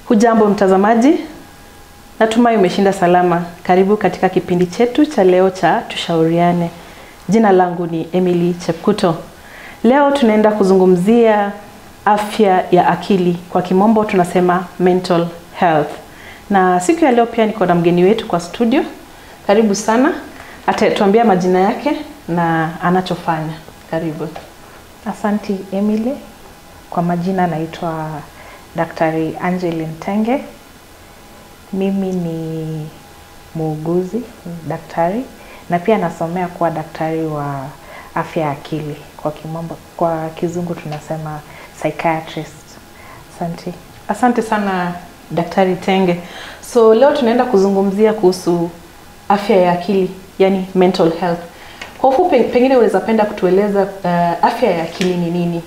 Hujambo mtazamaji, natumai umeshinda salama. Karibu katika kipindi chetu cha leo cha Tushauriane. Jina langu ni Emily Chepkuto. Leo tunaenda kuzungumzia afya ya akili, kwa kimombo tunasema mental health. Na siku ya leo pia niko na mgeni wetu kwa studio. Karibu sana, atatuambia majina yake na anachofanya. Karibu. Asanti Emily. Kwa majina naitwa Daktari Angeline Tenge. Mimi ni muuguzi, daktari na pia nasomea kuwa daktari wa afya ya akili. Kwa kimombo, kwa kizungu tunasema psychiatrist. Asante. Asante sana Daktari Tenge. So leo tunaenda kuzungumzia kuhusu afya ya akili, yani mental health. Kwa ufupi, pengine unaweza penda kutueleza uh, afya ya akili ni nini?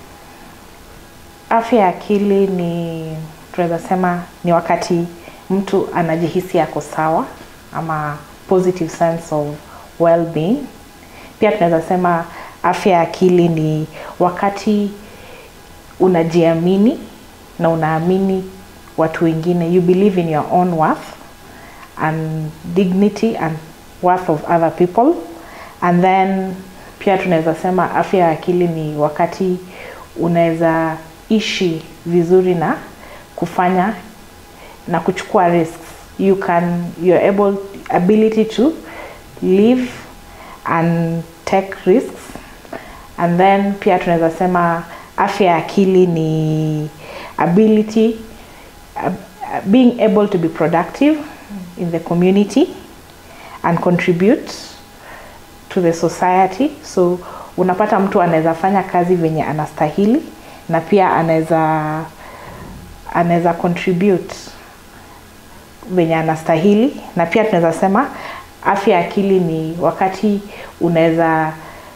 Afya ya akili ni tunaweza sema ni wakati mtu anajihisi yako sawa ama positive sense of well-being. Pia tunaweza sema afya ya akili ni wakati unajiamini na unaamini watu wengine, you believe in your own worth and dignity and worth of other people and then pia tunaweza sema afya ya akili ni wakati unaweza ishi vizuri na kufanya na kuchukua risks you can you're able ability to live and take risks and then pia tunaweza sema afya ya akili ni ability uh, being able to be productive in the community and contribute to the society so unapata mtu anaweza fanya kazi venye anastahili na pia anaweza anaweza contribute venye anastahili na pia tunaweza sema afya ya akili ni wakati unaweza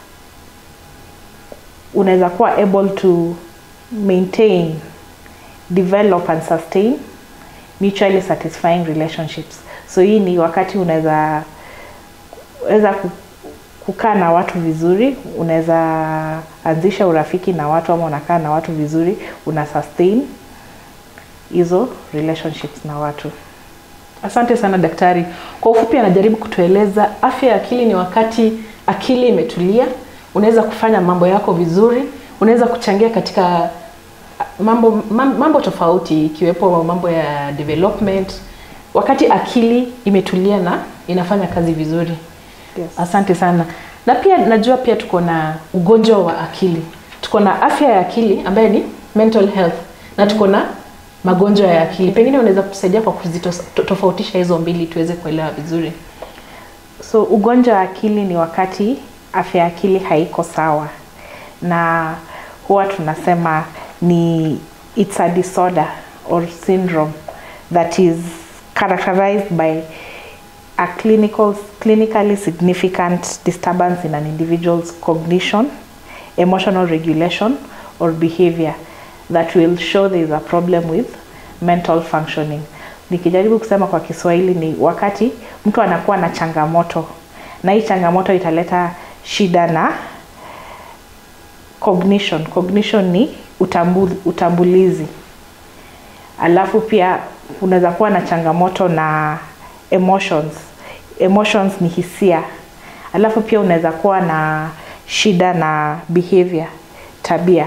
unaweza kuwa able to maintain develop and sustain mutually satisfying relationships so hii ni wakati unaweza weza kukaa na watu vizuri unaweza anzisha urafiki na watu ama unakaa na watu vizuri una sustain hizo relationships na watu Asante sana daktari. Kwa ufupi, anajaribu kutueleza afya ya akili ni wakati akili imetulia, unaweza kufanya mambo yako vizuri, unaweza kuchangia katika mambo mambo tofauti ikiwepo mambo ya development, wakati akili imetulia na inafanya kazi vizuri. Yes. Asante sana. Na pia najua pia tuko na ugonjwa wa akili, tuko na afya ya akili ambaye ni mental health na tuko na magonjwa ya akili. Pengine unaweza kutusaidia kwa kuzitofautisha hizo mbili tuweze kuelewa vizuri. so ugonjwa wa akili ni wakati afya ya akili haiko sawa na huwa tunasema ni it's a disorder or syndrome that is characterized by a clinical, clinically significant disturbance in an individual's cognition, emotional regulation, or behavior that will show there is a problem with mental functioning. Nikijaribu kusema kwa Kiswahili ni wakati mtu anakuwa na changamoto na hii changamoto italeta shida na cognition. Cognition ni utambu, utambulizi. Alafu pia unaweza kuwa na changamoto na emotions. Emotions ni hisia. Alafu pia unaweza kuwa na shida na behavior, tabia.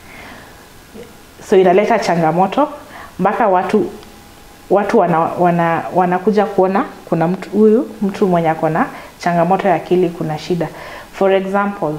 So inaleta changamoto mpaka watu watu wana, wana, wanakuja kuona kuna mtu huyu mtu mwenye ako na changamoto ya akili, kuna shida. For example,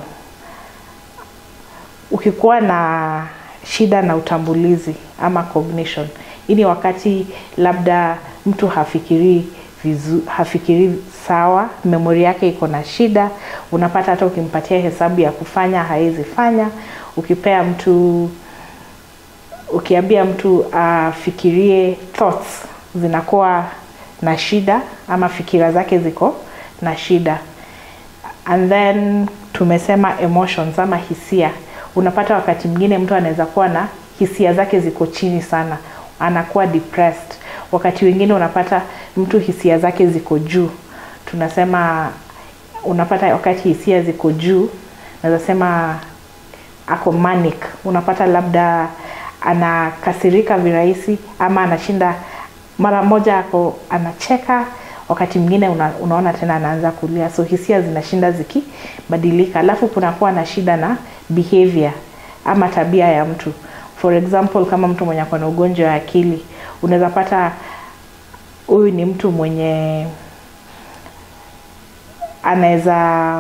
ukikuwa na shida na utambulizi ama cognition, hii ni wakati labda mtu hafikirii vizu, hafikirii sawa, memori yake iko na shida. Unapata hata ukimpatia hesabu ya kufanya hawezi fanya. Ukipea mtu ukiambia mtu afikirie thoughts zinakuwa na shida ama fikira zake ziko na shida and then tumesema emotions ama hisia unapata wakati mwingine mtu anaweza kuwa na hisia zake ziko chini sana anakuwa depressed wakati wengine unapata mtu hisia zake ziko juu tunasema unapata wakati hisia ziko juu naweza sema ako manic unapata labda anakasirika virahisi ama anashinda mara moja ako anacheka wakati mwingine una, unaona tena anaanza kulia so hisia zinashinda zikibadilika alafu kunakuwa na shida na behavior ama tabia ya mtu for example kama mtu mwenye ako na ugonjwa wa akili unaweza pata huyu ni mtu mwenye anaweza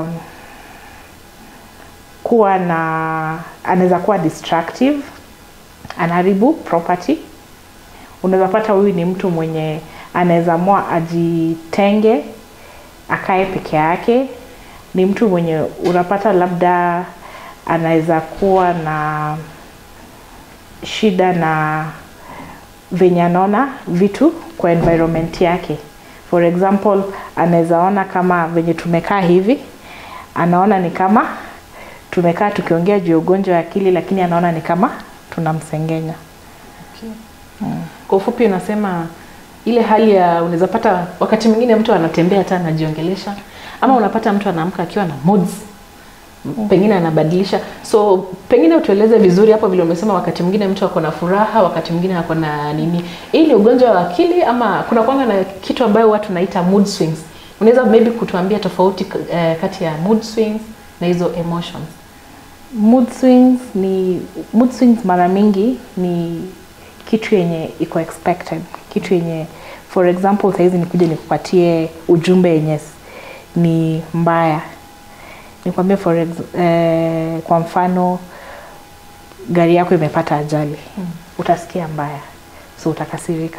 kuwa na anaweza kuwa destructive anaharibu property unaweza pata huyu ni mtu mwenye anaweza mwa ajitenge akae peke yake ni mtu mwenye unapata labda anaweza kuwa na shida na venye anaona vitu kwa environment yake for example anaweza ona kama venye tumekaa hivi anaona ni kama tumekaa tukiongea juu ya ugonjwa wa akili lakini anaona ni kama tunamsengenya Kwa ufupi unasema ile hali ya unaweza pata wakati mwingine mtu anatembea hata anajiongelesha ama unapata mtu anaamka akiwa na moods pengine anabadilisha so pengine utueleze vizuri hapo vile umesema wakati mwingine mtu ako na furaha wakati mwingine ako na nini hii ni ugonjwa wa akili ama kuna kwanga na kitu ambayo watu naita mood swings unaweza maybe kutuambia tofauti eh, kati ya mood swings na hizo emotions mood swings ni mood swings mara mingi ni kitu yenye iko expected kitu yenye for example sahizi nikuja nikupatie ujumbe yenye s- ni mbaya nikwambie for ex, eh, kwa mfano gari yako imepata ajali mm. utasikia mbaya so utakasirika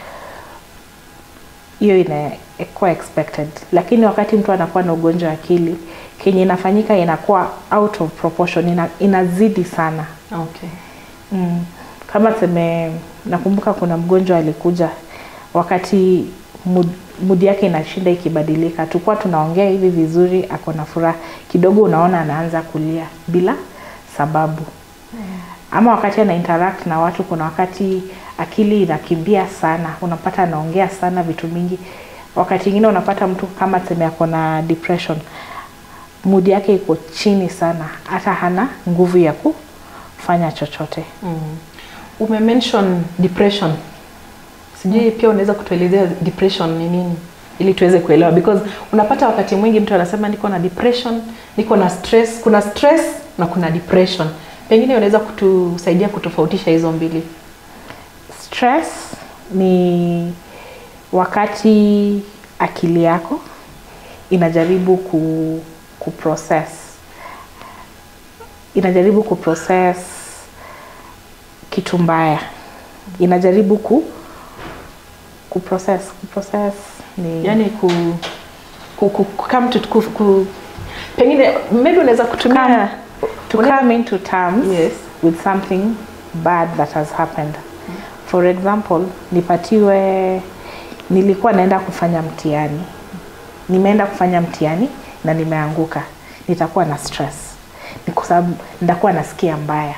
hiyo inakuwa expected lakini wakati mtu anakuwa na ugonjwa wa akili kenye inafanyika inakuwa out of proportion ina, inazidi sana okay mm. kama tuseme nakumbuka kuna mgonjwa alikuja wakati mood, mood yake inashinda ikibadilika tulikuwa tunaongea hivi vizuri ako na furaha kidogo unaona anaanza kulia bila sababu ama wakati ana interact na watu kuna wakati akili inakimbia sana unapata anaongea sana vitu mingi wakati ingine unapata mtu kama tuseme ako na depression mood yake iko chini sana hata hana nguvu ya kufanya chochote mm. umemention depression sijui pia unaweza kutuelezea depression ni nini ili tuweze kuelewa because unapata wakati mwingi mtu anasema niko na depression niko na stress kuna stress na kuna depression pengine unaweza kutusaidia kutofautisha hizo mbili stress ni wakati akili yako inajaribu ku, kuprocess inajaribu kuprocess kitu mbaya inajaribu ku kuprocess kuprocess ni yani ku, ku, ku, ku, come to, ku, ku, pengine maybe unaweza kutumia Come- to Unaweza- come into terms Yes. with something bad that has happened for example nipatiwe nilikuwa naenda kufanya mtihani nimeenda kufanya mtihani na nimeanguka nitakuwa na stress ni kwa sababu nitakuwa nasikia mbaya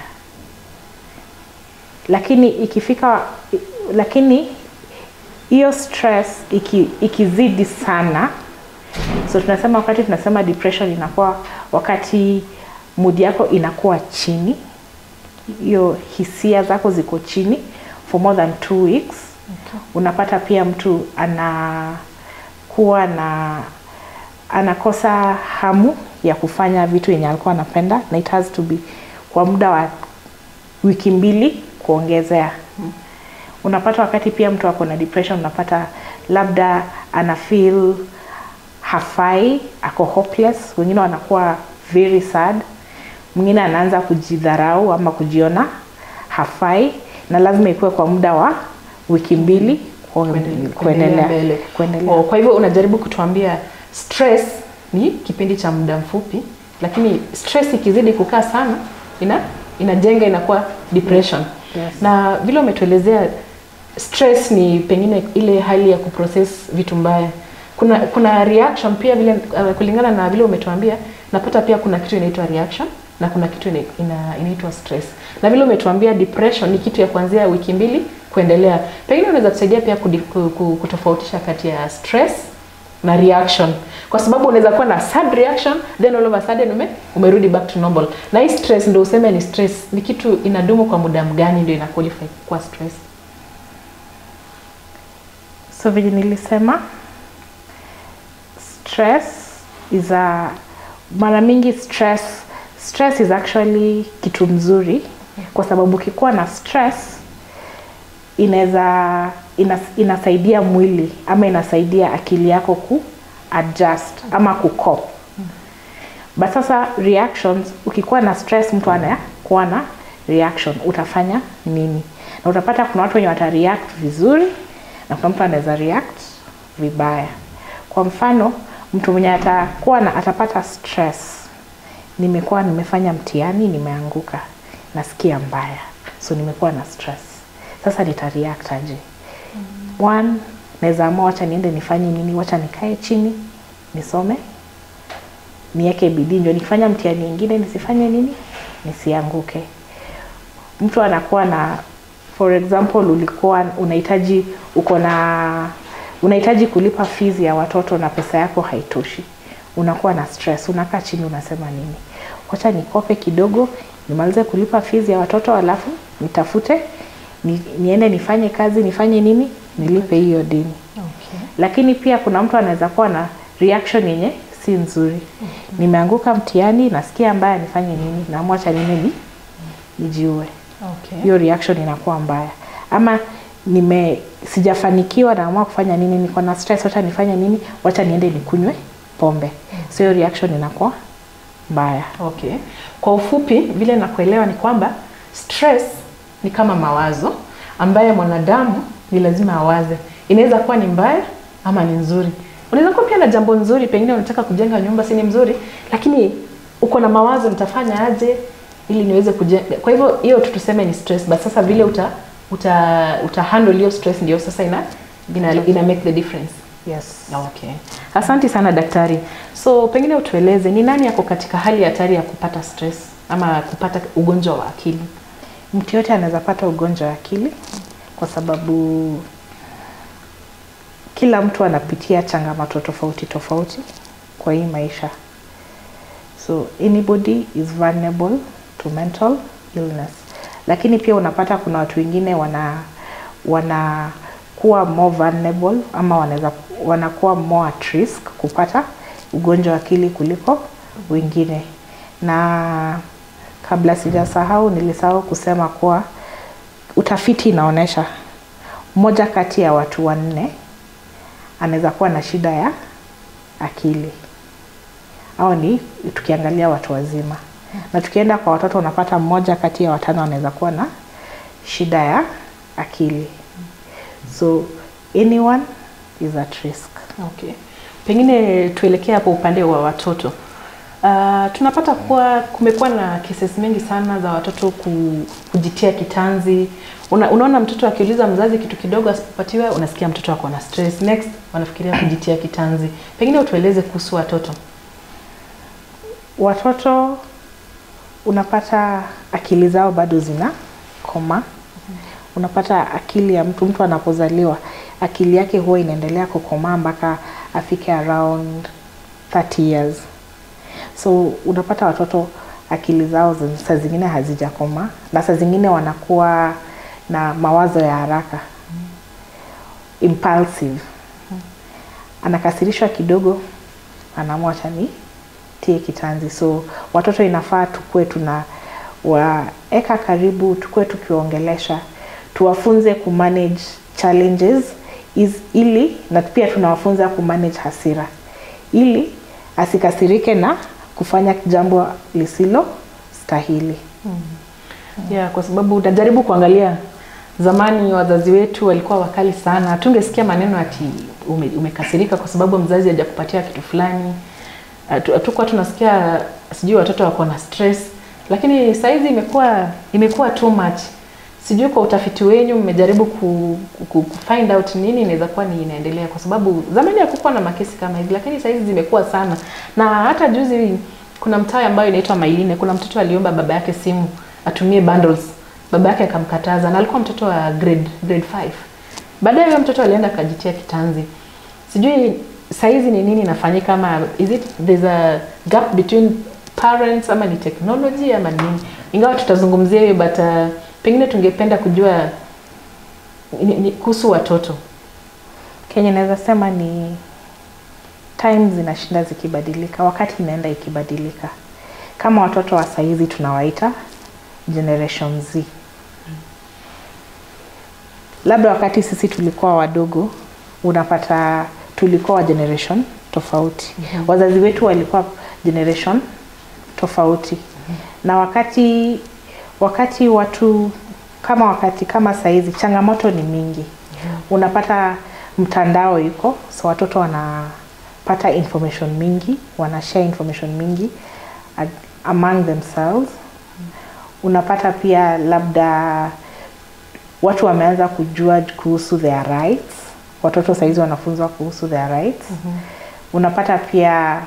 lakini ikifika lakini hiyo stress iki, ikizidi sana so tunasema wakati tunasema depression inakuwa wakati mood yako inakuwa chini hiyo hisia zako ziko chini for more than two weeks okay. unapata pia mtu anakuwa na anakosa hamu ya kufanya vitu yenye alikuwa anapenda na it has to be kwa muda wa wiki mbili kuongezea mm. unapata wakati pia mtu ako na depression unapata labda ana feel hafai ako hopeless wengine wanakuwa very sad mwingine anaanza kujidharau ama kujiona hafai na lazima ikuwe kwa muda wa wiki mbili Kuendelea- kuendelea mbele. kuendelea Oh, kwa hivyo unajaribu kutuambia stress ni kipindi cha muda mfupi lakini stress ikizidi kukaa sana ina inajenga inakuwa depression Yes. na vile umetuelezea stress ni pengine ile hali ya kuprocess vitu mbaya kuna kuna reaction pia vile uh, kulingana na vile umetuambia napata pia kuna kitu inaitwa reaction na kuna kitu ina, ina, inaitwa stress na vile umetuambia depression ni kitu ya kuanzia wiki mbili kuendelea pengine unaweza tusaidia pia kudi, ku- ku- kutofautisha kati ya stress na reaction kwa sababu unaweza kuwa na sad reaction then all of a sudden ume, umerudi back to normal na hii stress ndio useme ni stress ni kitu inadumu kwa muda mgani ndio ina qualify kuwa stress so vile nilisema stress is a mara mingi stress stress is actually kitu mzuri kwa sababu ukikuwa na stress inaweza ina, inasaidia mwili ama inasaidia akili yako ku adjust ama ku cope but sasa reactions ukikuwa na stress mtu anakuwa na reaction utafanya nini na utapata kuna watu wenye wata react vizuri na kuna mtu anaweza react vibaya kwa mfano mtu mwenye atakuwa na atapata stress nimekuwa nimefanya mtihani nimeanguka nasikia mbaya so nimekuwa na stress sasa nita react aje mm. one naweza amua wacha niende nifanye nini wacha nikae chini nisome niweke bidii ndio nikifanya mtihani ingine nisifanye nini nisianguke mtu anakuwa na for example ulikuwa unahitaji uko na unahitaji kulipa fees ya watoto na pesa yako haitoshi unakuwa na stress unakaa chini unasema nini wacha nikope kidogo nimalize kulipa fees ya watoto alafu nitafute ni, niende nifanye kazi nifanye nini nilipe hiyo deni okay. lakini pia kuna mtu anaweza kuwa na reaction yenye si nzuri nimeanguka mtihani nasikia mbaya nifanye nini naamua cha nini ni nijiue Okay. hiyo reaction inakuwa mbaya ama nime sijafanikiwa naamua kufanya nini niko na stress wacha nifanye nini wacha niende nikunywe pombe so hiyo reaction inakuwa mbaya Okay. Kwa ufupi vile nakuelewa ni kwamba stress ni kama mawazo ambaye mwanadamu ni lazima awaze. Inaweza kuwa ni mbaya ama ni nzuri. Unaweza kuwa pia na jambo nzuri, pengine unataka kujenga nyumba, si ni mzuri, lakini uko na mawazo, nitafanya aje ili niweze kujenga. Kwa hivyo hiyo tu tuseme ni stress, but sasa vile uta uta, uta handle hiyo stress ndio sasa ina, ina, ina make the difference. yes Okay. Asante sana daktari. So pengine utueleze ni nani yako katika hali ya hatari ya kupata stress ama kupata ugonjwa wa akili? mtu yote anaweza pata ugonjwa wa akili kwa sababu kila mtu anapitia changamoto tofauti tofauti kwa hii maisha so anybody is vulnerable to mental illness lakini pia unapata kuna watu wengine wana wanakuwa more vulnerable ama wanaweza wanakuwa more at risk kupata ugonjwa wa akili kuliko wengine na kabla sijasahau nilisahau kusema kuwa utafiti inaonyesha mmoja kati ya watu wanne anaweza kuwa na shida ya akili au ni tukiangalia watu wazima na tukienda kwa watoto unapata mmoja kati ya watano anaweza kuwa na shida ya akili so anyone is at risk Okay. Pengine tuelekee hapo upande wa watoto. Uh, tunapata kuwa kumekuwa na cases mengi sana za watoto ku, kujitia kitanzi. Una, unaona mtoto akiuliza mzazi kitu kidogo asipopatiwa, unasikia mtoto ako na stress. Next wanafikiria kujitia kitanzi. Pengine utueleze kuhusu watoto. watoto unapata akili zao bado zina koma unapata akili ya mtu mtu anapozaliwa akili yake huwa inaendelea kukomaa mpaka afike around 30 years so unapata watoto akili zao zi- saa zingine hazijakoma na saa zingine wanakuwa na mawazo ya haraka impulsive anakasirishwa kidogo anaamua chani tie kitanzi so watoto inafaa tukue tuna waeka karibu tukue tukiwaongelesha tuwafunze kumanage challenges is, ili na pia tunawafunza kumanage hasira ili asikasirike na kufanya jambo lisilo stahili Yeah, kwa sababu utajaribu kuangalia zamani wazazi wetu walikuwa wakali sana. Tungesikia maneno ati ume, umekasirika kwa sababu mzazi hajakupatia kitu fulani. Hatu- Hatukuwa tunasikia sijui watoto wako na stress, lakini saizi imekuwa imekuwa too much. Sijui kwa utafiti wenyu mmejaribu ku, ku, ku find out nini inaweza kuwa ni inaendelea, kwa sababu zamani hakukuwa na makesi kama hivi, lakini saizi zimekuwa sana. Na hata juzi kuna mtaa ambayo inaitwa Mailine, kuna mtoto aliomba baba yake simu atumie bundles, baba yake akamkataza, na alikuwa mtoto wa grade grade 5. Baadaye huyo mtoto alienda akajitia kitanzi. Sijui saizi ni nini inafanyika ama is it there's a gap between parents ama ni technology ama nini ingawa tutazungumzia hiyo but uh, pengine tungependa kujua ni- ni- kuhusu watoto kenye naweza sema ni time zinashinda zikibadilika wakati inaenda ikibadilika kama watoto wa saizi tunawaita generation z labda wakati sisi tulikuwa wadogo unapata tulikuwa wa generation tofauti Mhm. wazazi wetu walikuwa generation tofauti na wakati wakati watu kama wakati kama saizi changamoto ni mingi unapata mtandao iko so watoto wanapata information mingi wanashare information mingi ag- among themselves unapata pia labda watu wameanza kujua kuhusu their rights watoto sahizi wanafunzwa kuhusu their rights unapata pia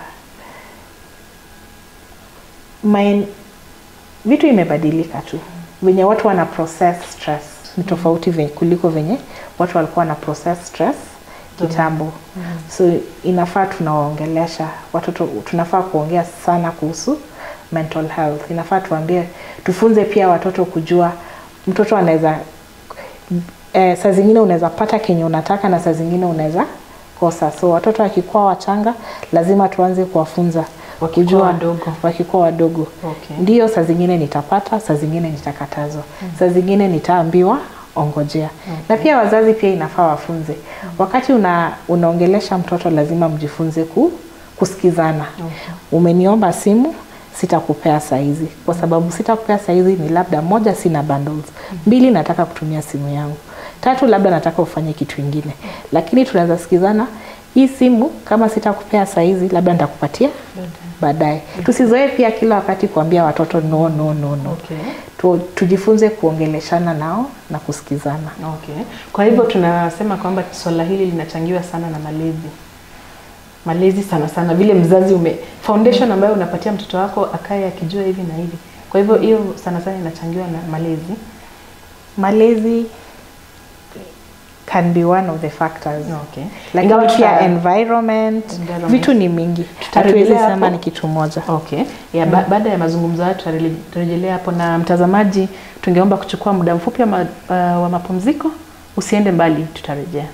main, vitu imebadilika tu venye watu wana process stress ni tofauti venye, kuliko venye watu walikuwa wana process stress kitambo so inafaa tunawaongelesha watoto tunafaa kuongea sana kuhusu mental health inafaa tuambie tufunze pia watoto kujua mtoto anaweza eh, saa zingine unaweza pata kenye unataka na saa zingine unaweza kosa so watoto wakikuwa wachanga lazima tuanze kuwafunza Wakikuwa kujua- wadogo. wakikuwa wadogo Okay. ndio saa zingine nitapata saa zingine nitakatazwa saa zingine nitaambiwa ongojea na pia wazazi pia inafaa wafunze wakati una, unaongelesha mtoto lazima mjifunze ku, kusikizana umeniomba simu sitakupea saizi kwa sababu sitakupea saizi ni labda moja sina bundles mbili nataka kutumia simu yangu tatu labda nataka ufanye kitu ingine lakini tunaweza sikizana hii simu kama sitakupea saizi labda nitakupatia baadaye tusizoee pia kila wakati kuambia watoto no no no no Okay. tu, tujifunze kuongeleshana nao na kusikizana Okay. Kwa hivyo tunasema kwamba swala hili linachangiwa sana na malezi. Malezi sana sana vile mzazi ume foundation ambayo unapatia mtoto wako akaye akijua hivi na hivi. Kwa hivyo hiyo sana sana inachangiwa na malezi. malezi can be one of the factors Okay. lakini Ingawa pia tuta- environment, Environment. vitu ni mingi Tutarejelea hatuwezi sema hapo. ni kitu moja Okay. Ya, ba baada ya mazungumzo haya tutarejelea hapo na mtazamaji tungeomba kuchukua muda mfupi wa, ma uh, wa mapumziko. Usiende mbali, tutarejea.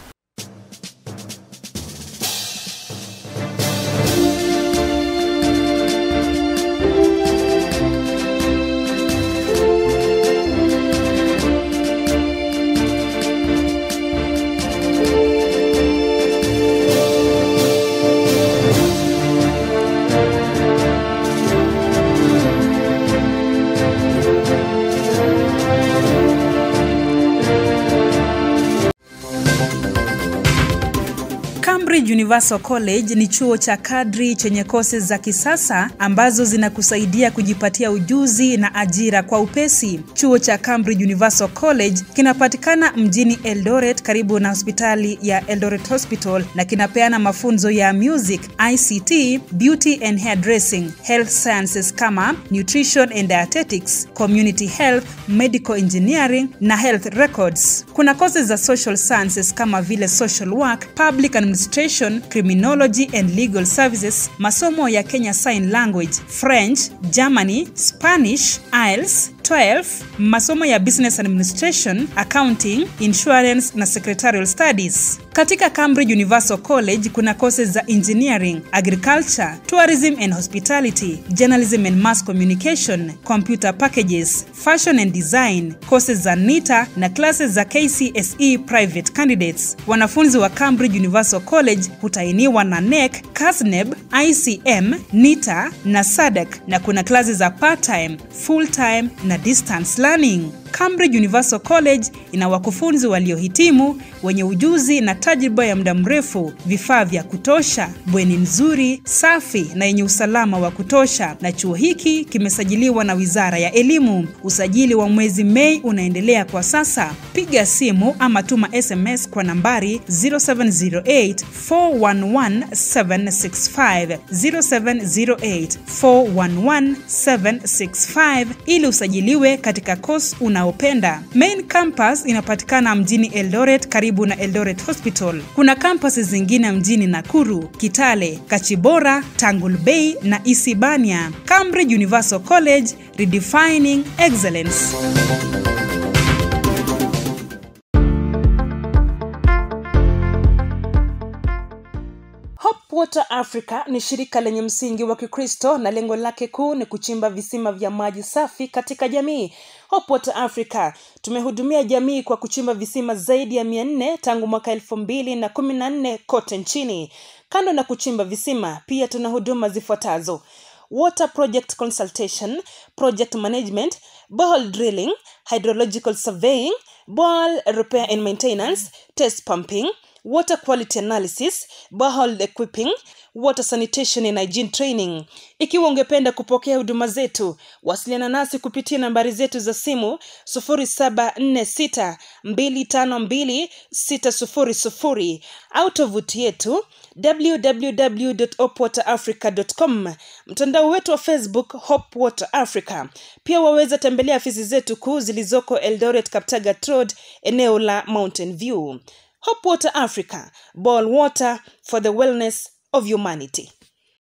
Cambridge Universal College ni chuo cha kadri chenye kosi za kisasa ambazo zinakusaidia kujipatia ujuzi na ajira kwa upesi. Chuo cha Cambridge Universal College kinapatikana mjini Eldoret karibu na hospitali ya Eldoret Hospital na kinapeana mafunzo ya music, ICT, beauty and hairdressing, health sciences kama nutrition and dietetics, community health, medical engineering na health records. Kuna kozi za social sciences kama vile social work, public administration, criminology and legal services, masomo ya Kenya Sign Language, French, Germany, Spanish, IELTS, 12, masomo ya business administration, accounting, insurance na secretarial studies. Katika Cambridge Universal College kuna courses za engineering, agriculture, tourism and hospitality, journalism and mass communication, computer packages, fashion and design, courses za NITA na classes za KCSE private candidates. Wanafunzi wa Cambridge Universal College hutainiwa na NEC, KASNEB, ICM, NITA na SADC na kuna klasi za part-time, full-time na distance learning. Cambridge Universal College ina wakufunzi waliohitimu wenye ujuzi na tajriba ya muda mrefu, vifaa vya kutosha, bweni nzuri, safi na yenye usalama wa kutosha, na chuo hiki kimesajiliwa na Wizara ya Elimu. Usajili wa mwezi Mei unaendelea kwa sasa. Piga simu ama tuma SMS kwa nambari 0708 411 765 0708 411 765 ili usajiliwe katika course unao unaopenda. Main campus inapatikana mjini Eldoret karibu na Eldoret Hospital. Kuna campus zingine mjini Nakuru, Kitale, Kachibora, Tangul Bay na Isibania. Cambridge Universal College, redefining excellence. Hope Water Africa ni shirika lenye msingi wa Kikristo na lengo lake kuu ni kuchimba visima vya maji safi katika jamii. Hope Water Africa tumehudumia jamii kwa kuchimba visima zaidi ya mia nne tangu mwaka elfu mbili na kumi na nne kote nchini. Kando na kuchimba visima, pia tuna huduma zifuatazo: water project consultation, project management, borehole drilling, hydrological surveying, borehole repair and maintenance, test pumping, water quality analysis, borehole equipping, water sanitation and hygiene training. Ikiwa ungependa kupokea huduma zetu, wasiliana nasi kupitia nambari zetu za simu 0746252600 au tovuti yetu www.hopwaterafrica.com, mtandao wetu wa Facebook Hope Water Africa. Pia waweza tembelea afisi zetu kuu zilizoko Eldoret Kaptagat Road, eneo la Mountain View. Hope Water Africa, boil water for the wellness of humanity.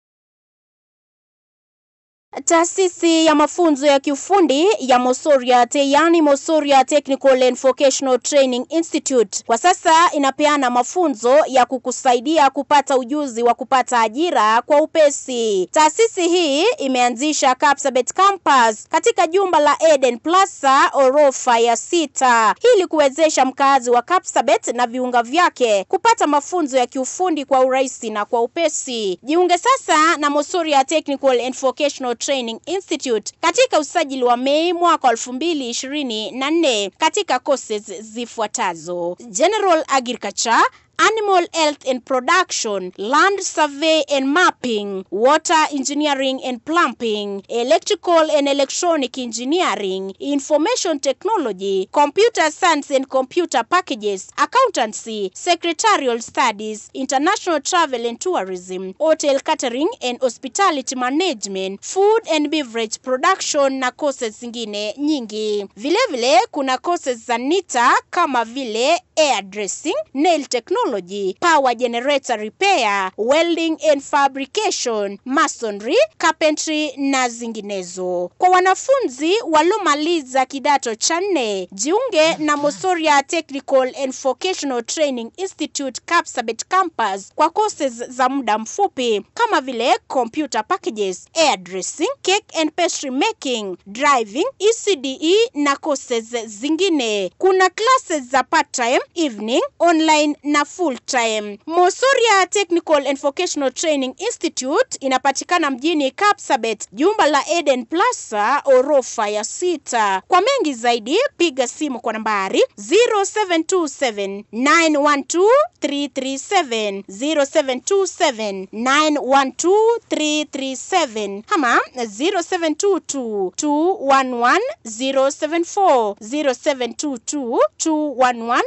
Taasisi ya mafunzo ya kiufundi ya Mosoriat yani Mosoria Technical and Vocational Training Institute kwa sasa inapeana mafunzo ya kukusaidia kupata ujuzi wa kupata ajira kwa upesi. Taasisi hii imeanzisha Kapsabet Campus katika jumba la Eden Plaza orofa ya sita ili kuwezesha mkazi wa Kapsabet na viunga vyake kupata mafunzo ya kiufundi kwa urahisi na kwa upesi. Jiunge sasa na Mosoria Technical and Vocational Training Institute katika usajili wa Mei mwaka elfu mbili ishirini na nne katika courses zifuatazo: General Agriculture Animal Health and Production, Land Survey and Mapping, Water Engineering and Plumbing, Electrical and Electronic Engineering, Information Technology, Computer Science and Computer Packages, Accountancy, Secretarial Studies, International Travel and Tourism, Hotel Catering and Hospitality Management, Food and Beverage Production na courses zingine nyingi. Vilevile vile, kuna courses za NITA kama vile hairdressing, nail technology technology, power generator repair, welding and fabrication, masonry, carpentry na zinginezo. Kwa wanafunzi waliomaliza kidato cha nne, jiunge na Mosoria Technical and Vocational Training Institute Kapsabet Campus kwa courses za muda mfupi kama vile computer packages, hairdressing, cake and pastry making, driving, ECDE na courses zingine. Kuna classes za part time, evening, online na full time. Mosoria Technical and Vocational Training Institute inapatikana mjini Kapsabet, jumba la Eden Plaza, orofa ya sita. Kwa mengi zaidi, piga simu kwa nambari 0727 912 337 0727 912 337 ama 0722 211 074 0722 211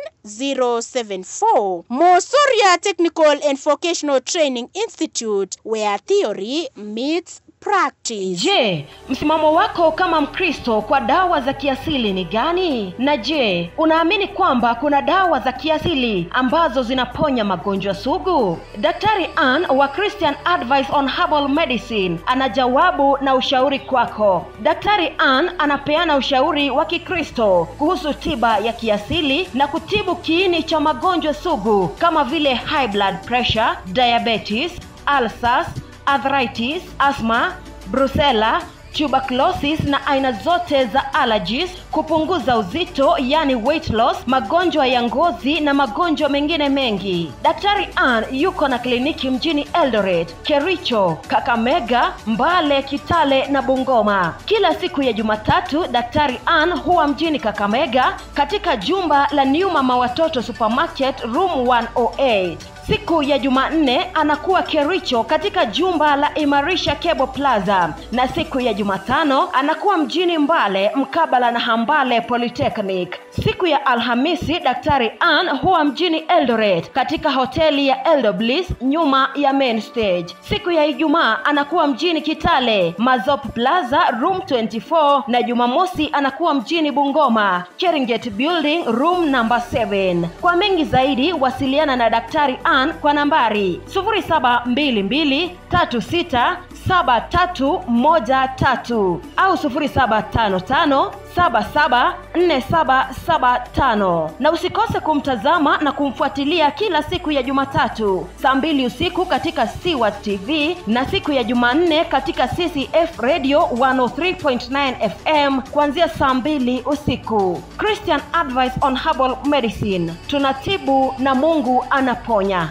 074 Mosoria Technical and Vocational Training Institute where theory meets practice. Je, msimamo wako kama Mkristo kwa dawa za kiasili ni gani? Na je, unaamini kwamba kuna dawa za kiasili ambazo zinaponya magonjwa sugu? Daktari Ann wa Christian Advice on Herbal Medicine ana jawabu na ushauri kwako. Daktari Ann anapeana ushauri wa Kikristo kuhusu tiba ya kiasili na kutibu kiini cha magonjwa sugu kama vile high blood pressure, diabetes, ulcers, arthritis, asthma, brucella, tuberculosis na aina zote za allergies, kupunguza uzito yani weight loss, magonjwa ya ngozi na magonjwa mengine mengi. Daktari Ann yuko na kliniki mjini Eldoret, Kericho, Kakamega, Mbale, Kitale na Bungoma. Kila siku ya Jumatatu Daktari Ann huwa mjini Kakamega katika jumba la New Mama Watoto Supermarket room 108. Siku ya Jumanne anakuwa Kericho katika jumba la Imarisha Cable Plaza, na siku ya Jumatano anakuwa mjini Mbale mkabala na Ham Mbale Polytechnic. Siku ya Alhamisi, Daktari Ann huwa mjini Eldoret katika hoteli ya Eldo Bliss nyuma ya main stage. Siku ya Ijumaa anakuwa mjini Kitale, Mazop Plaza room 24 na Jumamosi anakuwa mjini Bungoma, Cheringet Building room number 7. Kwa mengi zaidi wasiliana na Daktari Ann kwa nambari 0722367313 au 0755774775 na usikose kumtazama na kumfuatilia kila siku ya Jumatatu saa mbili usiku katika Siwat TV na siku ya Jumanne katika CCF Radio 103.9 FM kuanzia saa mbili usiku. Christian Advice on Herbal Medicine, tunatibu na Mungu anaponya.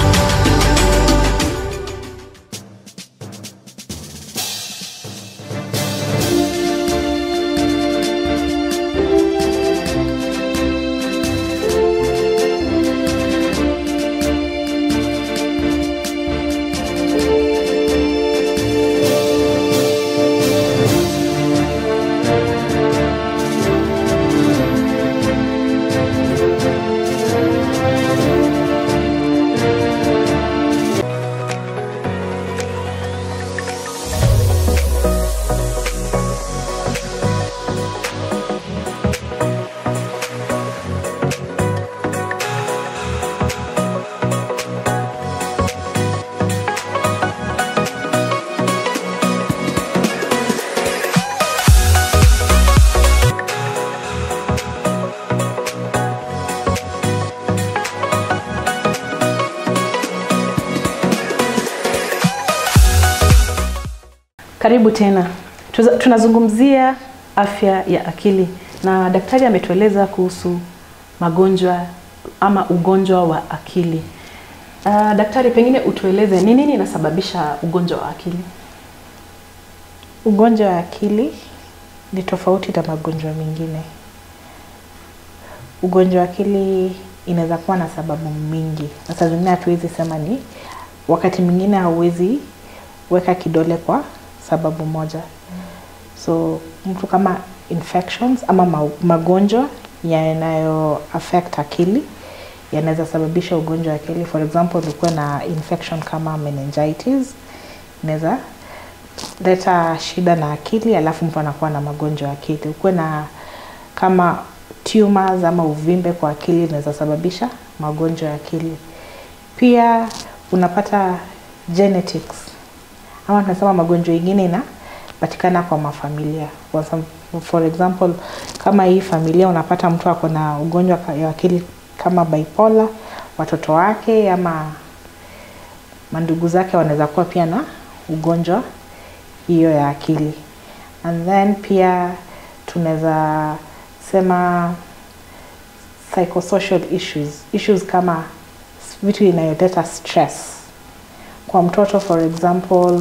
Karibu tena. Tuza- Tunazungumzia afya ya akili na daktari ametueleza kuhusu magonjwa ama ugonjwa wa akili. Uh, daktari, pengine utueleze ni nini inasababisha ugonjwa wa akili? Ugonjwa wa akili ni tofauti na magonjwa mengine. Ugonjwa wa akili inaweza kuwa na sababu mingi, na saa zingine hatuwezi sema ni, wakati mwingine hauwezi weka kidole kwa sababu moja. So mtu kama infections ama ma- magonjwa yanayo affect akili yanaweza sababisha ugonjwa wa akili. For example, ulikuwa na infection kama meningitis inaweza leta shida na akili, alafu mtu anakuwa na magonjwa ya akili. Ukuwe na kama tumors ama uvimbe kwa akili inaweza sababisha magonjwa ya akili. Pia unapata genetics ama tunasema magonjwa ingine inapatikana kwa mafamilia. For some- For example, kama hii familia unapata mtu ako na ugonjwa ka- ya akili kama bipolar, watoto wake ama mandugu zake wanaweza kuwa pia na ugonjwa hiyo ya akili. And then pia tunaweza sema psychosocial issues, issues kama vitu inayoleta stress kwa mtoto for example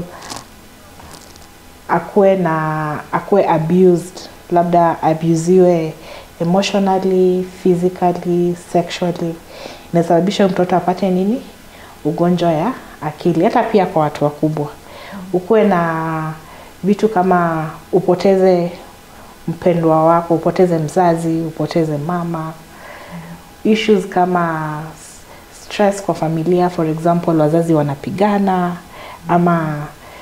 akuwe na akuwe abused labda abusiwe emotionally physically sexually inasababisha huyu mtoto apate nini ugonjwa ya akili hata pia kwa watu wakubwa ukuwe na vitu kama upoteze mpendwa wako upoteze mzazi upoteze mama issues kama s- stress kwa familia for example wazazi wanapigana ama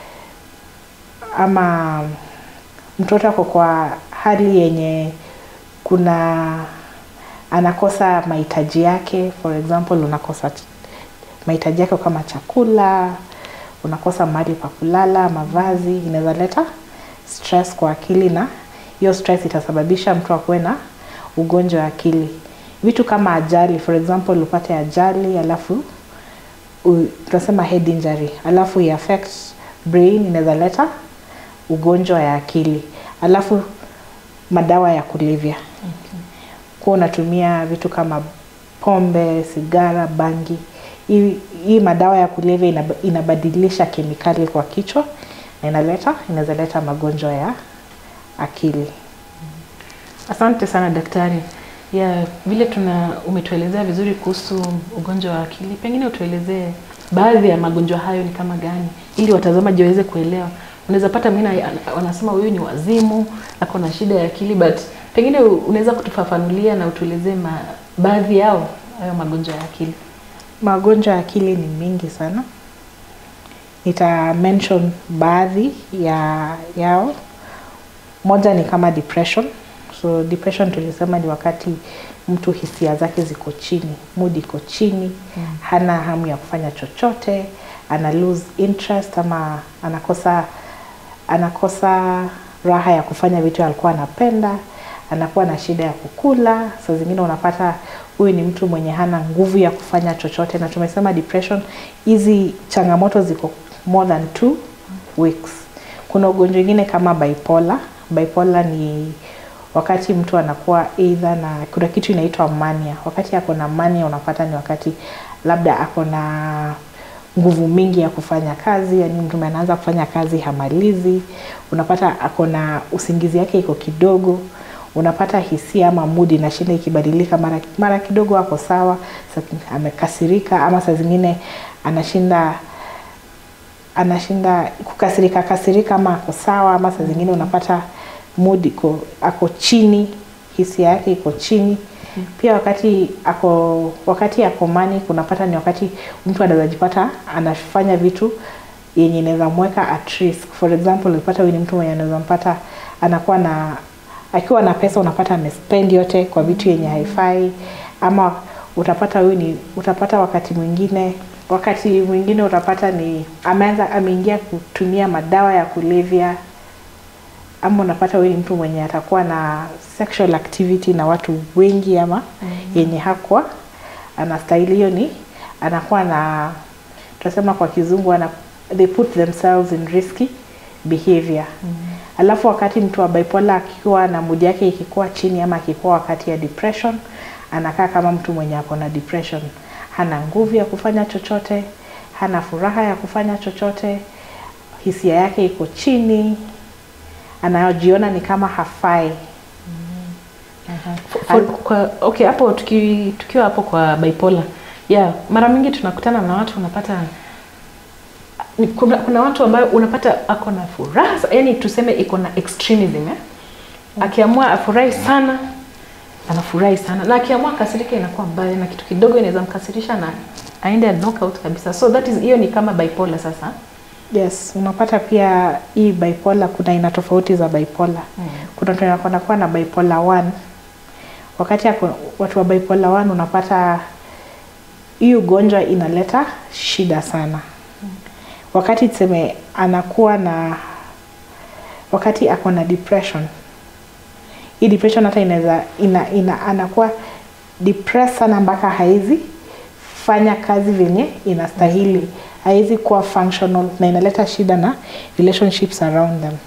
ama mtoto ako kwa hali yenye kuna anakosa mahitaji yake for example unakosa ch- mahitaji yake kama chakula unakosa mahali pa kulala mavazi inaweza leta stress kwa akili na hiyo stress itasababisha mtu akuwe na ugonjwa wa akili vitu kama ajali for example upate ajali alafu u- tunasema head injury alafu i affect brain inaweza leta ugonjwa ya akili alafu madawa ya kulevya okay. kuwa unatumia vitu kama pombe sigara bangi hii hii madawa ya kulevya inab, inabadilisha kemikali kwa kichwa na inaleta inaweza leta magonjwa ya akili Asante sana daktari. Ya vile tuna umetuelezea vizuri kuhusu ugonjwa wa akili, pengine utuelezee baadhi ya magonjwa hayo ni kama gani, ili watazamaji waweze kuelewa. Unaweza pata mwingine ana- wanasema huyu ni wazimu, ako na shida ya akili, but Pengine u- unaweza kutufafanulia na utuelezee ma, baadhi yao hayo magonjwa ya akili. magonjwa ya akili ni mingi sana nita mention baadhi ya yao moja ni kama depression so depression tulisema ni wakati mtu hisia zake ziko chini mood iko chini mm. hana hamu ya kufanya chochote ana lose interest ama anakosa anakosa raha ya kufanya vitu alikuwa anapenda anakuwa na shida ya kukula saa zingine unapata huyu ni mtu mwenye hana nguvu ya kufanya chochote na tumesema depression hizi changamoto ziko more than two weeks kuna ugonjwa ingine kama bipolar bipolar ni wakati mtu anakuwa either na kuna kitu inaitwa mania wakati ako na mania unapata ni wakati labda ako na nguvu mingi ya kufanya kazi yani mtu anaanza kufanya kazi hamalizi unapata ako na usingizi yake iko kidogo unapata hisia ama mudi inashinda ikibadilika mara, mara kidogo ako sawa sa- amekasirika ama saa zingine anashinda anashinda kukasirika kasirika ama ako sawa ama saa zingine unapata mood iko ako chini hisia yake iko chini pia wakati ako wakati ako mani kunapata ni wakati mtu anaweza jipata anafanya vitu yenye inaweza mweka at risk for example unapata huyu ni mtu mwenye anaweza mpata anakuwa na akiwa na pesa unapata amespend yote kwa vitu yenye haifai ama utapata huyu ni utapata wakati mwingine wakati mwingine utapata ni ameanza ameingia kutumia madawa ya kulevya ama unapata huyu ni mtu mwenye atakuwa na sexual activity na watu wengi ama mm-hmm. yenye hakwa anastahili hiyo ni anakuwa na tunasema kwa kizungu ana, they put themselves in risky behavior mm-hmm. alafu wakati mtu wa bipolar akiwa na mood yake ikikuwa chini ama akikuwa wakati ya depression anakaa kama mtu mwenye ako na depression hana nguvu ya kufanya chochote hana furaha ya kufanya chochote hisia yake iko chini anajiona ni kama hafai For, kwa, okay hapo tuki, tukiwa hapo kwa bipolar yeah, mara mingi tunakutana na watu unapata ni- kuna, kuna watu ambayo unapata ako na furaha yani tuseme iko na extremism eh? akiamua afurahi sana anafurahi sana na akiamua kasirika inakuwa mbaya na kitu kidogo inaweza mkasirisha na aende knockout kabisa so that is hiyo ni kama bipolar sasa yes unapata pia hii bipolar kuna aina tofauti za bipolar mm. kuna mtu anakuwa na bipolar 1 wakati ako, watu wa bipolar 1 unapata hii ugonjwa inaleta shida sana wakati tuseme anakuwa na wakati ako na depression hii depression hata inaweza ina, ina, anakuwa depressed sana mpaka haizi fanya kazi venye inastahili haizi kuwa functional na inaleta shida na relationships around them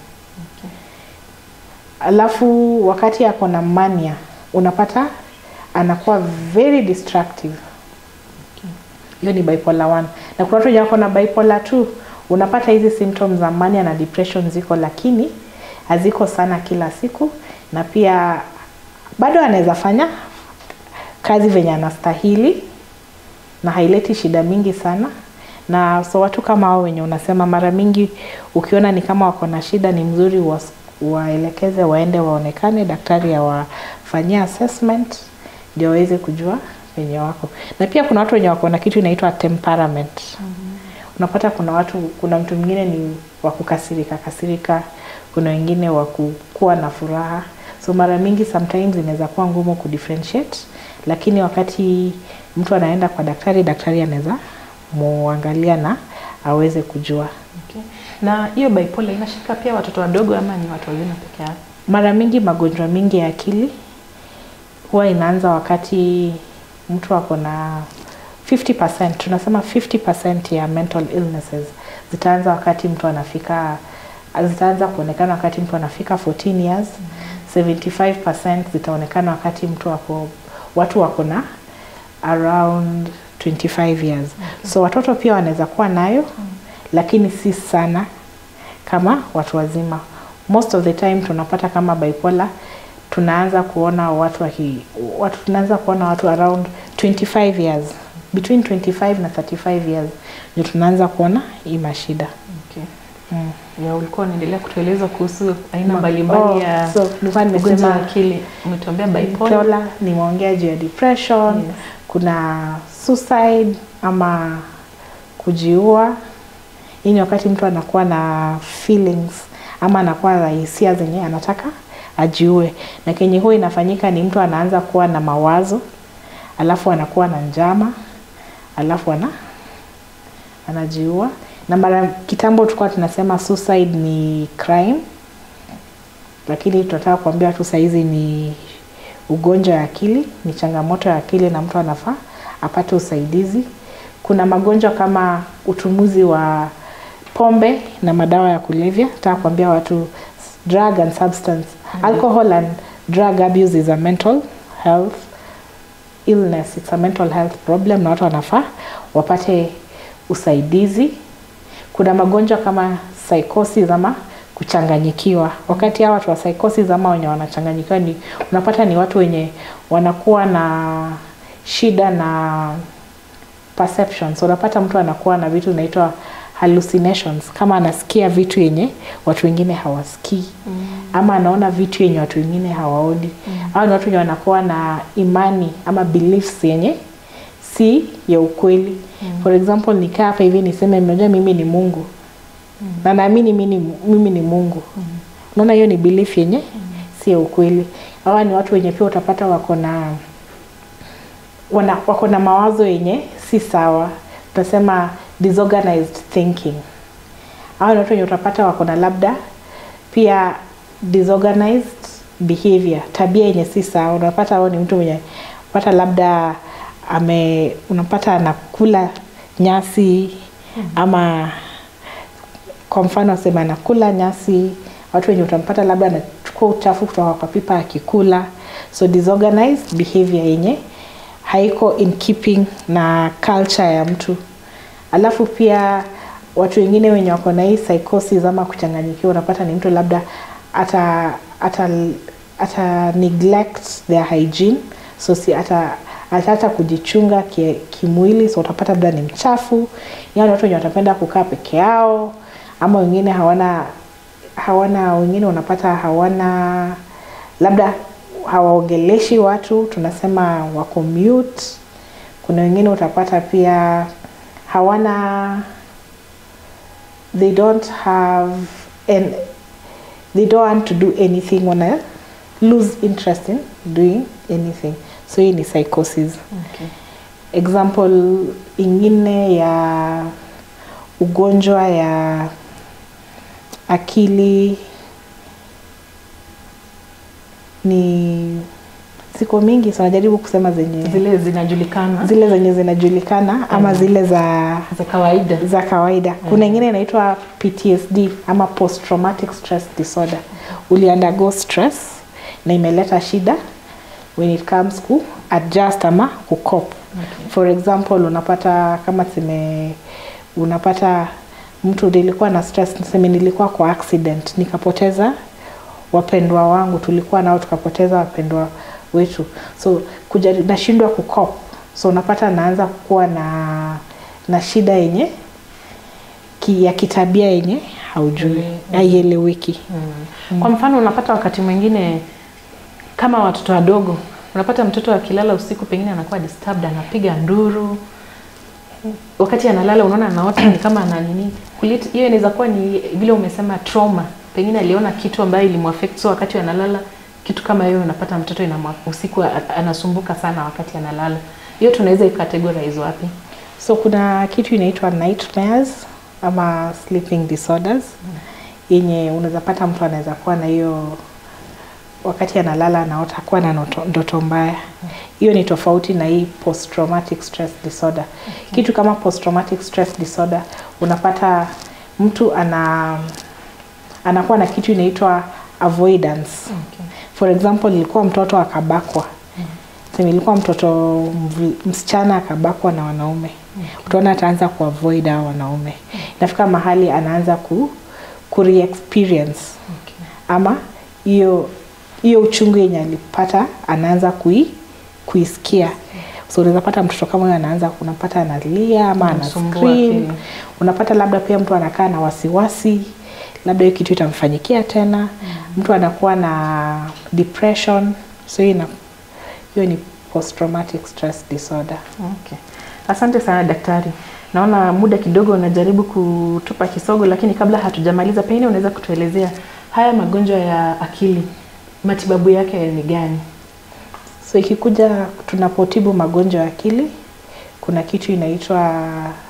alafu wakati ako na mania unapata anakuwa very destructive hiyo ni bipolar 1 na kuna watu wenye wako na bipolar 2 unapata hizi symptoms za mania na depression ziko lakini haziko sana kila siku na pia bado anaweza fanya kazi venye anastahili na haileti shida mingi sana na so watu kama hao wenye unasema mara mingi ukiona ni kama wako na shida ni mzuri was- waelekeze waende waonekane daktari awafanyia assessment ndio waweze kujua wenye wako na pia kuna watu wenye wako na kitu inaitwa temperament mm-hmm. unapata kuna watu kuna mtu mwingine ni wa kukasirika kasirika kuna wengine wa kuwa na furaha so mara mingi sometimes inaweza kuwa ngumu kudifferentiate lakini wakati mtu anaenda kwa daktari daktari anaweza muangalia na aweze kujua okay. na hiyo bipolar inashika pia watoto wadogo ama ni watu wazima peke yao mara mingi magonjwa mingi ya akili huwa inaanza wakati mtu ako na 50% tunasema 50% ya mental illnesses zitaanza wakati mtu anafika zitaanza kuonekana wakati mtu anafika 14 years mm -hmm. 75% zitaonekana wakati mtu wako watu wako na around 25 years okay. so watoto pia wanaweza kuwa nayo mm -hmm. lakini si sana kama watu wazima most of the time tunapata kama bipolar tunaanza kuona watu waki, watu tunaanza kuona watu around 25 years between 25 na 35 years ndio tunaanza kuona hii mashida okay. ya ulikuwa unaendelea kutueleza kuhusu aina Ma- mbalimbali oh, ya so nilikuwa ugonjwa nimesema wa akili umetuambia bipolar bipolar nimeongea juu ya depression Yes. kuna suicide ama kujiua hii ni wakati mtu anakuwa na feelings ama anakuwa na hisia zenye anataka ajiue na kenye huwa inafanyika ni mtu anaanza kuwa na mawazo alafu anakuwa na njama alafu ana anajiua na mara kitambo tulikuwa tunasema suicide ni crime lakini tunataka kuambia tu sahizi ni ugonjwa ya akili ni changamoto ya akili na mtu anafaa apate usaidizi kuna magonjwa kama utumuzi wa pombe na madawa ya kulevya nataka kuambia watu drug and substance alcohol and drug abuse is a mental health illness it's a mental health problem na watu wanafaa wapate usaidizi kuna magonjwa kama psychosis ama kuchanganyikiwa wakati hawa watu wa psychosis ama wenye wanachanganyikiwa ni unapata ni watu wenye wanakuwa na shida na perceptions unapata mtu anakuwa na vitu inaitwa hallucinations kama anasikia vitu yenye watu wengine hawasikii mm. ama anaona vitu yenye watu wengine hawaoni mm. au ni watu wenye wanakuwa na imani ama beliefs yenye si ya ukweli mm. for example nikaa hapa hivi niseme mnajua mimi ni mungu mm. na naamini mimi ni, mimi ni mungu mm. unaona hiyo ni belief yenye mm. si ya ukweli hawa ni watu wenye pia utapata wako na wana, wako na mawazo yenye si sawa tunasema disorganized thinking hawa ni watu wenye utapata wako na labda pia disorganized behavior tabia yenye si sawa unapata hao ni mtu mwenye pata labda ame unapata anakula nyasi ama kwa mfano sema anakula nyasi watu wenye utampata labda anachukua uchafu kutoka kwa pipa akikula so disorganized behavior yenye haiko in keeping na culture ya mtu alafu pia watu wengine wenye wako na hii psychosis ama kuchanganyikiwa unapata ni mtu labda ata ata ata neglect their hygiene so si ata ataacha kujichunga ki- kimwili so utapata labda ni mchafu yani watu wenye watapenda kukaa peke yao ama wengine hawana hawana wengine unapata hawana labda hawaongeleshi watu tunasema wako mute kuna wengine utapata pia hawana they don't have and they don't want to do anything wana lose interest in doing anything so hii ni psychosis okay. example ingine ya ugonjwa ya akili ni siko mingi so najaribu kusema zenye zile zinajulikana zile zenye zinajulikana ama zile za za kawaida za kawaida kuna ingine inaitwa ptsd ama post traumatic stress disorder uliundergo stress na imeleta shida when it comes ku adjust ama kukop okay. for example unapata kama seme unapata mtu nilikuwa na stress niseme nilikuwa kwa accident nikapoteza wapendwa wangu tulikuwa nao tukapoteza wapendwa wetu so kuja nashindwa kukop so unapata naanza kuwa na na shida yenye ki, ya kitabia yenye haujui haieleweki mm. kwa mfano unapata wakati mwingine kama watoto wadogo unapata mtoto akilala usiku pengine anakuwa disturbed anapiga nduru wakati analala unaona anaota ni kama ana nini kuleta hiyo inaweza kuwa ni vile umesema trauma pengine aliona kitu ambayo ilimuaffect so wakati analala kitu kama hiyo unapata mtoto inamwa, usiku a- anasumbuka sana wakati analala hiyo tunaweza icategorize wapi so kuna kitu inaitwa nightmares ama sleeping disorders yenye unaweza pata mtu anaweza kuwa na hiyo wakati analala anaota kuwa na noto- ndoto mbaya hiyo ni tofauti na hii post traumatic stress disorder kitu kama post traumatic stress disorder unapata mtu ana anakuwa na kitu inaitwa avoidance okay. for example ilikuwa mtoto akabakwa sema ilikuwa mtoto mvi- msichana akabakwa na wanaume utaona ataanza kuavoid hao wanaume inafika mahali anaanza ku, ku re-experience Okay. ama hiyo hiyo uchungu yenye alipata anaanza kui, kuisikia so unaweza pata mtoto kama huyo anaanza unapata analia ama ana Anasumbua scream akili. unapata labda pia mtu anakaa na wasiwasi labda hiyo kitu itamfanyikia tena mm. mtu anakuwa na depression so hiyo ina- hiyo ni post traumatic stress disorder Okay. Asante sana daktari. Naona muda kidogo unajaribu kutupa kisogo, lakini kabla hatujamaliza, pengine unaweza kutuelezea haya magonjwa ya akili, matibabu yake ni gani? so ikikuja tunapotibu magonjwa ya akili kuna kitu inaitwa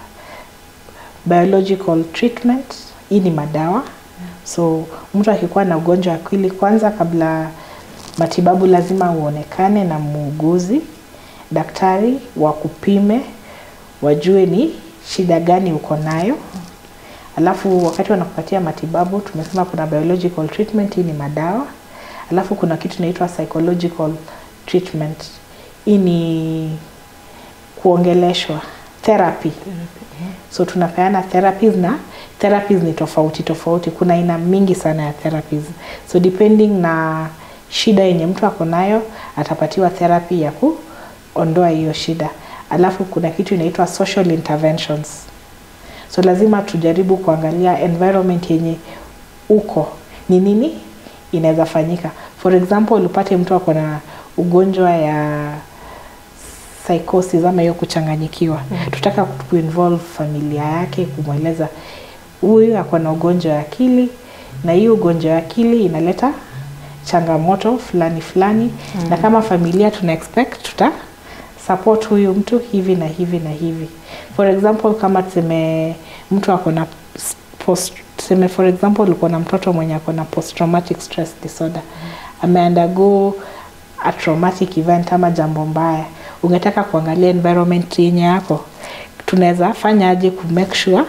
biological treatment hii ni madawa so mtu akikuwa na ugonjwa wa akili kwanza kabla matibabu lazima uonekane na muuguzi daktari wakupime wajue ni shida gani uko nayo alafu wakati wanakupatia matibabu tumesema kuna biological treatment hii ni madawa alafu kuna kitu inaitwa psychological treatment hii ni kuongeleshwa therapy so tunapeana therapies na therapies ni tofauti tofauti kuna aina mingi sana ya therapies so depending na shida yenye mtu ako nayo atapatiwa therapy ya kuondoa hiyo shida alafu kuna kitu inaitwa social interventions so lazima tujaribu kuangalia environment yenye uko ni nini inaweza fanyika for example upate mtu ako na ugonjwa ya psychosis ama hiyo kuchanganyikiwa mm. tutaka kuinvolve familia yake kumweleza huyu ako na ugonjwa wa akili na hii ugonjwa wa akili inaleta changamoto fulani fulani mm. na kama familia tuna expect tuta support huyu mtu hivi na hivi na hivi for example kama tuseme mtu ako na s- post tuseme for example uko na mtoto mwenye ako na post traumatic stress disorder ameundergo a traumatic event ama jambo mbaya ungetaka kuangalia environment yenye yako tunaweza fanya aje ku make sure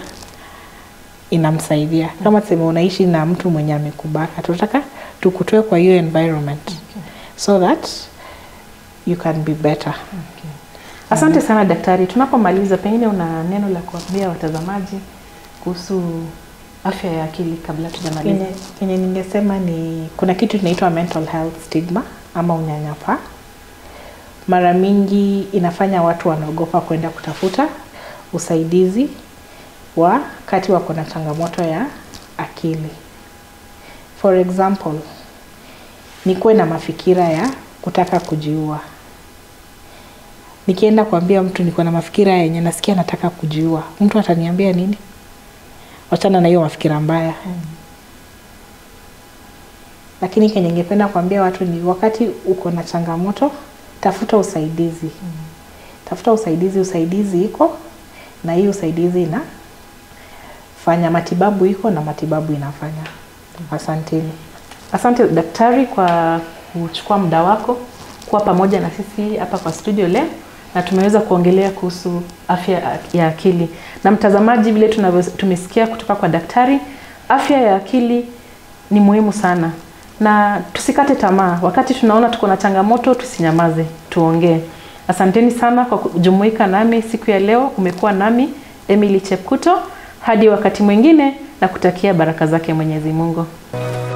inamsaidia kama tuseme unaishi na mtu mwenye amekubaka tunataka tukutoe kwa hiyo environment so that you can be better Asante sana daktari. Tunapomaliza, pengine una neno la kuambia watazamaji kuhusu afya ya akili kabla tujamaliza? Kenye, kenye ningesema ni kuna kitu inaitwa mental health stigma ama unyanyapaa. Mara mingi inafanya watu wanaogopa kwenda kutafuta usaidizi wakati wako na changamoto ya akili. For example, nikuwe na mafikira ya kutaka kujiua. Nikienda kuambia mtu niko na mafikira yenye nasikia nataka kujiua, mtu ataniambia nini? Wachana na hiyo mafikira mbaya. Lakini kenye ningependa kuambia watu ni wakati uko na changamoto, tafuta usaidizi. Tafuta usaidizi, usaidizi iko na hii usaidizi inafanya matibabu iko na matibabu inafanya. Asanteni. Asante daktari kwa kuchukua muda wako kuwa pamoja na sisi hapa kwa studio leo na tumeweza kuongelea kuhusu afya ya akili. Na mtazamaji, vile tunavyo tumesikia kutoka kwa daktari, afya ya akili ni muhimu sana, na tusikate tamaa. Wakati tunaona tuko na changamoto, tusinyamaze, tuongee. Asanteni sana kwa kujumuika nami siku ya leo. Umekuwa nami Emily Chepkuto, hadi wakati mwingine, na kutakia baraka zake Mwenyezi Mungu.